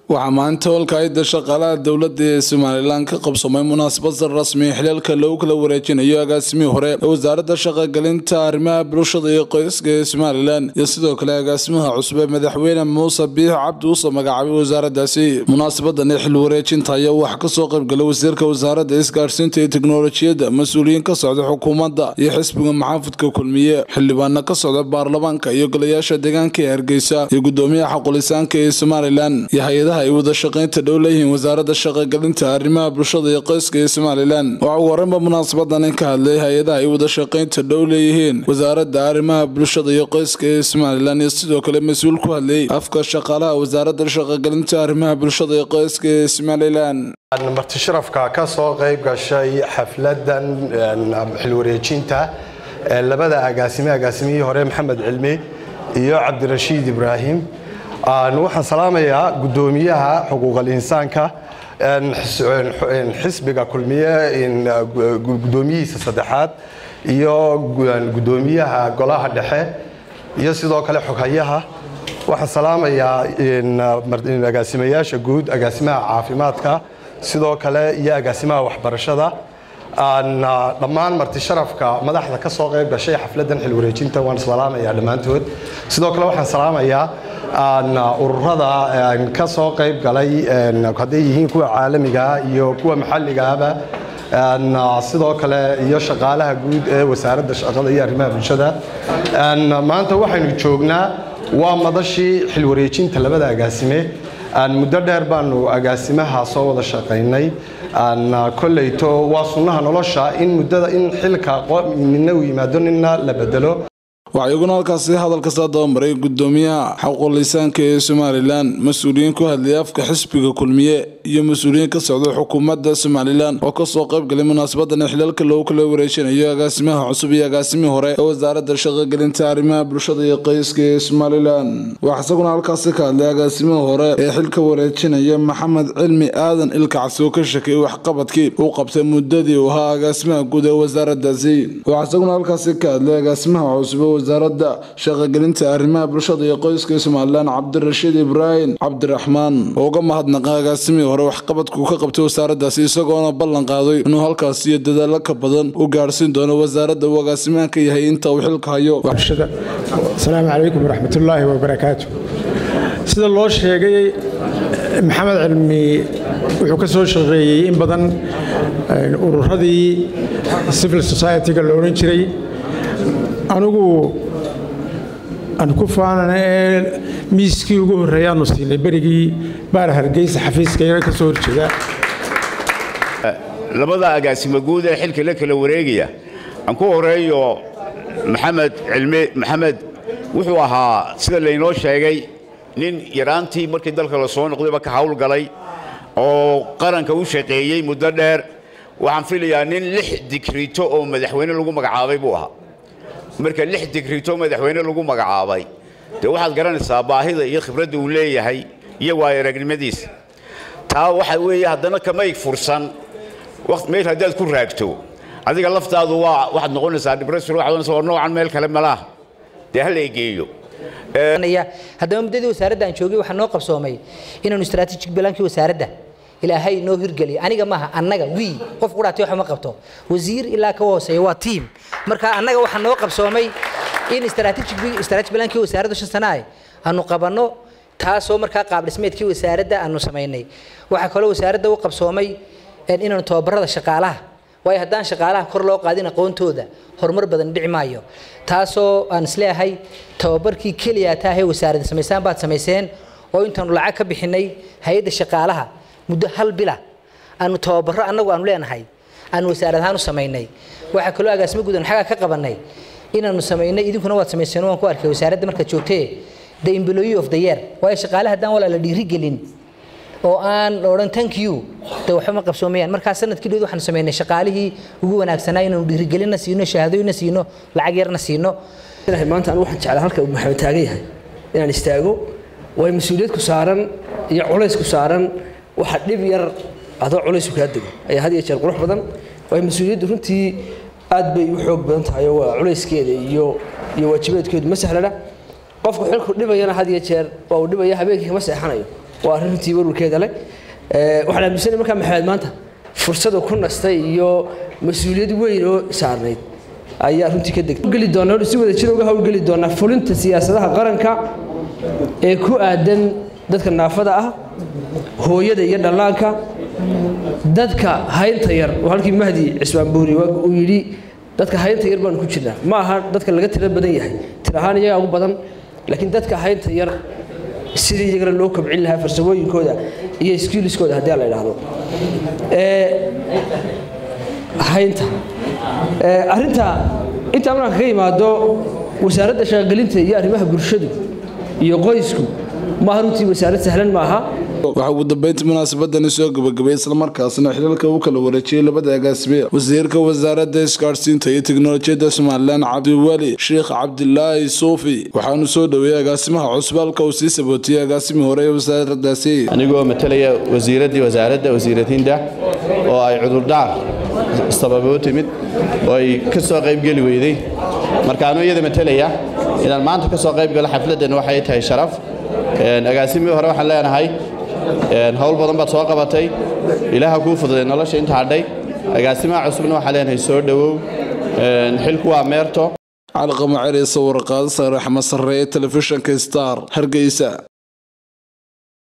waxaa maanta holka-ida shaqaalaha dowladda ee somalilan ka qabsamay munaasabad rasmi xilalka lagu kala wareejinayo agaasimihii hore ee wasaaradda shaqogelinta arrimaha bulshada iyo qoyska ee somalilan iyo sidoo kale agaasimaha cusub ee madaxweyne muuse biix cabdi uuse magacaabay wasaaraddaasi munaasabadan ee xil wareejinta ayaa waxaa kasoo qaybgalay wasiirka wasaaradda isgaarsiinta iyo teknolojiyadda mas-uuliyiin ka socda xukuumadda iyo xisbiga maxaafudka kulmiye xildhibaana ka socda baarlamaanka iyo golayaasha deegaanka ee hargeysa iyo gudoomiyaha xaqulisaanka ee somalilan iyo hay-adaha ay wada shaqaynta dhow leeyihiin wasaaradda shaqogelinta arrimaha bulshada iyo qoyska ee somalilan waxaa ugu horeynba munaasabadan ka hadlay hay-adaha ay wada shaqaynta dhow leeyihiin wasaaradda arrimaha bulshada iyo qoyska ee somalilan iyo sidoo kale mas-uul ku hadlay afka shaqaalaha wasaaradda shaqogelinta arrimaha bulshada iyo qoyska ee somalilan marti sharafka ka soo qayb gashay xafladan xilwareejinta labada agaasime agaasimihii hore maxamed cilmi iyo cabdirashiid ibraahim waxaan salaamayaa gudoomiyaha xuquuqal insaanka xisbiga kulmiye gudoomiyihiisa saddexaad iyo gudoomiyaha golaha dhexe iyo sidoo kale xoghayaha waxaan salaamayaa agaasimayaasha guud agaasimaha caafimaadka sidoo kale iyo agaasimaha waxbarashada dhammaan marti sharafka madaxda ka soo qayb gashay xafladan xilwareejinta waan salaamayaa dhammaantood sidoo kale waxaan salaamayaa ururada ka soo qayb galay hadday yihiin kuwa caalamigaa iyo kuwa maxalligaaba sidoo kale iyo shaqaalaha guud ee wasaaradda shaqada iyo arrimaha bulshada maanta waxaynu joognaa waa madashii xilwareejinta labada agaasime muddo dheer baanu agaasimaha soo wada shaqaynay koleyto waa sunnaha nolosha in muddada in xilka midna uu yimaado nina la bedelo waxaa iyaguna halkaasi hadalka saa dabamaray gudoomiyaha xaqulisaanka ee somalilan mas-uuliyiin ku hadlayay afka xisbiga kulmiye iyo mas-uuliyiin ka socda xukuumadda somalilan oo kasoo qaybgalay munaasabadan xilalka loogu kala wareejinayo agaasimaha cusub iyo agaasimihii hore ee wasaaradda shaqogelinta arrimaha bulshada iyo qoyska ee somalilan waxaa isaguna halkaasi ka hadlay agaasimihii hore ee xilka wareejinaya maxamed cilmi aadan ilkacsi oo ka shakiyay waxqabadkii uu qabtay muddadii uu ahaa agaasimaha guud ee wasaaraddaasi waxaa isaguna halkaasi ka hadlay agaasimaha cusub wasaaradda shaqogelinta arrimaha bulshada iyo qoyska ee somalilan cabdirashiid ibraahim cabdiraxmaan oo uga mahadnaqa agaasimihii hore waxqabadku ka qabtay wasaaraddaasi isagoona ballan qaaday inuu halkaas iyo dadaalo ka badan u gaarhsiin doono wasaaradda uu agaasimaanka yahay inta uu xilka hayo asalaamu calaykum waraxmatullaahi wabarakaatu sida loo sheegay maxamed cilmi wuxuu ka soo shaqeeyey in badan ururadii civil society-ga la odhan jiray anigu aan ku faanana ee miiskii ugu horreeya aanu siinay berigii baar hargeysa xafiiskayga ka soo horjeeda labada agaasimo guud ee xilka la kala wareegaya aan ku horeeyo maxamed cilmi maxamed wuxuu ahaa sida laynoo sheegay nin yaraantii markii dalka la soo noqdayba ka hawlgalay oo qaranka u shaqeeyey muddo dheer waxaan filayaa nin lix digrito oo madaxweyne lagu magacaabay buu ahaa marka lix digrito madaxweyne lagu magacaabay dee waxaad garanaysaa baahida iyo khibradda uu leeyahay iyo waayo aragnimadiisa taa waxa weeye haddana kamay fursan meel haddaad ku raagto adiga laftaadu waa waxaad noqonaysaa depression waxaad noqonaysaa waa noocan meel kale malaha dee ha la egeeyo haddaba muddadii wasaaradda aan joogay waxaa noo qabsoomay inaanu strategic balankii wasaaradda ilaahay noo hirgeliya aniga maaha annaga wii qof qudhaatay wax ma qabto wasiir ilaa ka hooseeya waa tiim marka annaga waxaa noo qabsoomay in strategic balankii wasaaradda shan sana ah aanu qabanno taasoo markaa qaab dhismeedkii wasaaradda aanu samaynay waxaa kaloo wasaaradda u qabsoomay inaanu tababarada shaqaalaha waayo haddaan shaqaalaha kor loo qaadin aqoontooda horumar badan dhici maayo taasoo aan isleeyahay tababarkii keliya taahee wasaaradda samaysaan baad samayseen oo intaanu lacag ka bixinay hay-adda shaqaalaha muddo hal bila aanu tababaro annagu aanu leenahay aanu wasaarad ahaan u samaynay waxaa kaloo agaasimo guud aanu xaggaa ka qabannay inaanu samaynay idinkuna waad samayseen waan ku arkay wasaaradda markaad joogtee the employee of the year waayo shaqaalaha haddaan walaa la dhiirigelin oo aan la odhan thank you de waxba ma qabsoomayaan markaa sanadkii dhood waxaanu samaynay shaqaalihii ugu wanaagsanaa inaanu dhiirigelinna siino shahaadooyinna siino lacag yarna siino maanta anu waxaan jeclaa halka uu maxamed taagan yahay inaan istaago way mas-uuliyad ku saaran iyo culays ku saaran waxa dhib yar adoo culays kaa dego ayaa had iyo jeer qurux badan way mas-uuliyaddu runtii aad bay u xoog badan tahay oo waa culayskeeda iyo iyo waajibaadkeedu ma sahlana qofku xilku dhibayana had iyo jeer waa uu dhibaya habeenkii kama seexanayo waa arrin runtii warwarkeeda leh waxaan aaminsanay markaa maxamed maanta fursada ku nastay iyo mas-uuliyad weyn oo saarnayd ayaa runtii ka degtay geli doonaa si wada jir uga howlgeli doonaa fulinta siyaasadaha qaranka ee ku aadan dadka naafada ah hooyada iyo dhallaanka dadka haynta yar oo halkii mahdi cismaan buuri uu yidhi dadka haynta yar baanu ku jirnaa ma aha dadka laga tiro badan yahay tir ahaan iyagaa ugu badan laakiin dadka haynta yar sidii iyagana loo kobcin lahaa farsamooyinkooda iyo skilliskooda haddii la idhaahdo haynta arrinta intaa markaan kaga yimaado wasaaradda shaqagelinta iyo arrimaha bulshadu iyo qoysku maaha runtii wasaarad sahlan maaha waxaa ugu dambeyntii munaasabadani soo gabagabay islamarkaasna xiliilka uu kala wareejiyey labada agaasime wasiirka wasaaradda isgaadhsiinta iyo teknolojiyadda somalilan cabdiweli sheekh cabdilaahi suufi waxaanu soo dhoweeyey agaasimaha cusub halka uu sii sabootiyey agaasimii hore ee wasaaraddaasi anigoo matalaya wasiiraddii wasaaradda wasiiradiinda oo ay cudurdaar sababe u timid oo ay ka soo qaybgeli weyday marka anuu iyada matalaya inaan maanta ka soo qayb galo xafladdan waxay tahay sharaf agaasimii hore waxaan leenahay howl badan baad soo qabatay ilaaha kuu fududay nolosha inta hadhay agaasimaha cusubna waxaa leenahay soo dhowow xilku waa meerto calqama ceri sawir qaadasa raxma sarre ee telefishinka star hargeysa